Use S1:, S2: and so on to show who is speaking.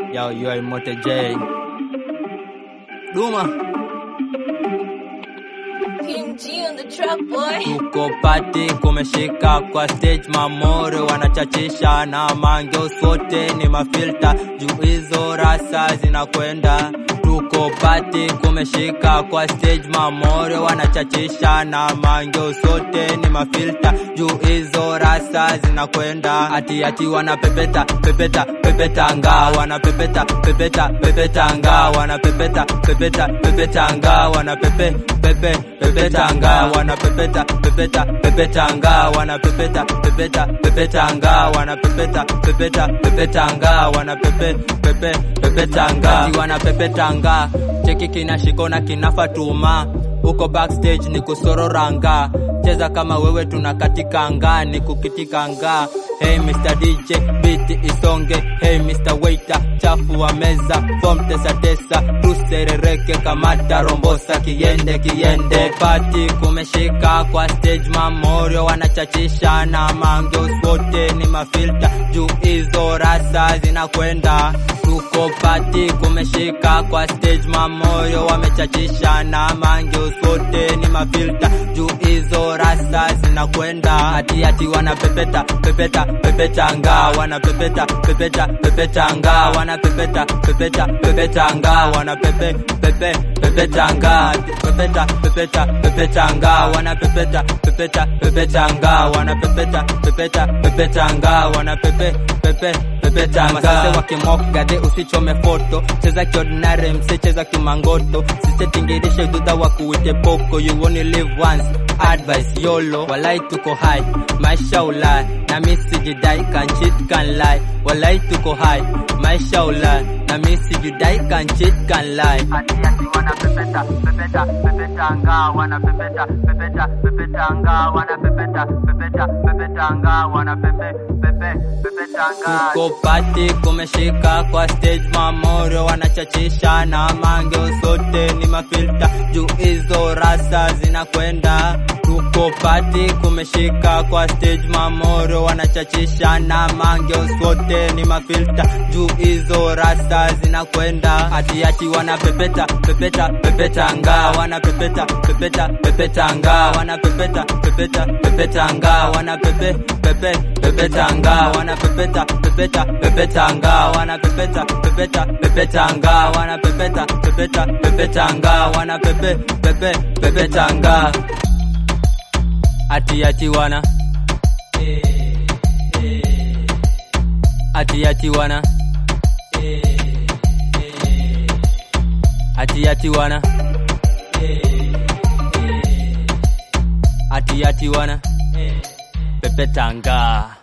S1: Yo, you are Mote J. Duma.
S2: King G on the track, boy.
S1: Tuko pati kumeshika kwa stage, mamore wanachachisha na mange sote ni mafilta juu hizo rasa zinakwenda. Tuko pati kumeshika kwa stage, mamore wanachachisha na mange sote ni mafilta juu hizo rasa zinakwenda. Ati ati wanapepeta pepeta pepeta nga wanapepeta pepeta pepeta nga wanapepeta pepeta pepeta nga wanapepe pepe pepeta nga wanapepeta pepeta pepeta nga wanapepeta pepeta pepeta nga wanapepeta pepeta pepeta nga wanapepe pepe pepeta nga Ati wanapepeta nga cheki kinashikona kinafatuma huko backstage ni kusororanga cheza kama wewe tunakatika nga ni kukitika nga Hey Mr. DJ beat isonge Hey Mr. Waiter chafu wa meza form tesa tesa tuserereke kamata rombosa kiende kiende pati kumeshika kwa stage mamorio wanachachisha na mangeus wote ni mafilta juu hizo rasa zinakwenda tuko pati kumeshika kwa stage mamoyo wamechachisha na mangeus wote ni mafilta juu hizo rasa zinakwenda ati ati wanapepeta pepeta pepeta nga wanapepeta pepeta pepeta nga wanapepeta pepeta pepeta nga wanapepe pepe pepeta nga pepeta pepeta pepeta nga wanapepeta pepeta pepeta nga wanapepeta pepeta pepeta nga wanapepe pepe pepeta nga masase wakimokade usichome foto cheza kiordinary mse cheza kimangoto sisetingirishe dudha wakuite poko you only live once advice yolo walai tuko high maisha ulai na misi jidai can cheat can lie walai tuko high maisha ulai na misi jidai can cheat can lie ati ati wana pepeta pepeta pepeta nga wana pepeta pepeta pepeta nga wana pepeta pepeta pepeta nga wana pepe pepe pepeta nga tuko pati kumeshika kwa stage mamorio wanachachisha na mange sote ni mafilta juu hizo rasa zinakwenda tuko pati kumeshika kwa stage mamoro wanachachisha na mange sote ni mafilta juu hizo rasa zinakwenda ati ati wanapepeta pepeta pepeta nga wanapepeta pepeta pepeta nga wanapepeta pepeta pepeta nga wanapepe pepe pepeta nga wanapepeta pepeta pepeta nga wanapepeta pepeta pepeta nga wanapepeta pepeta pepeta nga wanapepe pepe pepeta nga ati ati wana ati ati wana ati ati wana ati ati wana pepetanga